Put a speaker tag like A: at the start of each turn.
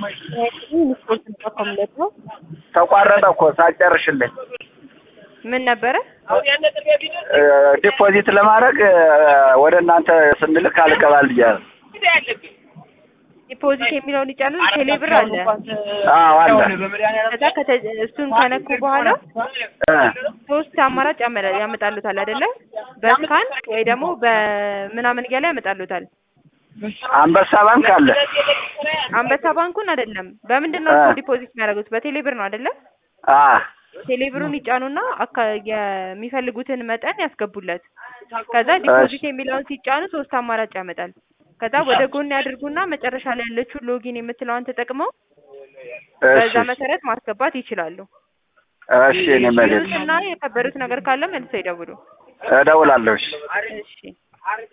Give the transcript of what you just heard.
A: ስፖርት እንጠቀምለት ነው።
B: ተቋረጠ እኮ ሳጨርሽልኝ
A: ምን ነበረ?
B: ዲፖዚት ለማድረግ ወደ እናንተ ስንልክ አልቀባል እያለ
A: ዲፖዚት የሚለውን ይጫኑ። ቴሌብር አለ።
B: አዎ አለ።
A: ከዛ ከተ- እሱን ከነኩ በኋላ
B: እ
A: ሶስት አማራጭ ያመ- ያመጣሉታል አይደለ? በስካን ወይ ደግሞ በምናምን እያለ ያመጣሉታል።
B: አንበሳ ባንክ አለ።
A: አንበሳ ባንኩን አይደለም። በምንድን ነው
B: አ።
A: እሱ ዲፖዚት የሚያደርጉት? በቴሌብር ነው አይደለ?
B: አ
A: ቴሌብሩን ይጫኑና አካ- የሚፈልጉትን መጠን ያስገቡለት። ከዛ ዲፖዚት የሚለውን ሲጫኑ ሶስት አማራጭ ያመጣል። ከዛ ወደ ጎን ያድርጉና መጨረሻ ላይ ያለችውን ሎጊን የምትለዋን ተጠቅመው በዛ
B: እሺ
A: መሰረት ማስገባት ይችላሉ።
B: እሺ እኔ መሬት
A: እና የከበዱት ነገር ካለ መልሰው ይደውሉ።
B: እደውላለሁ። እሺ
A: እሺ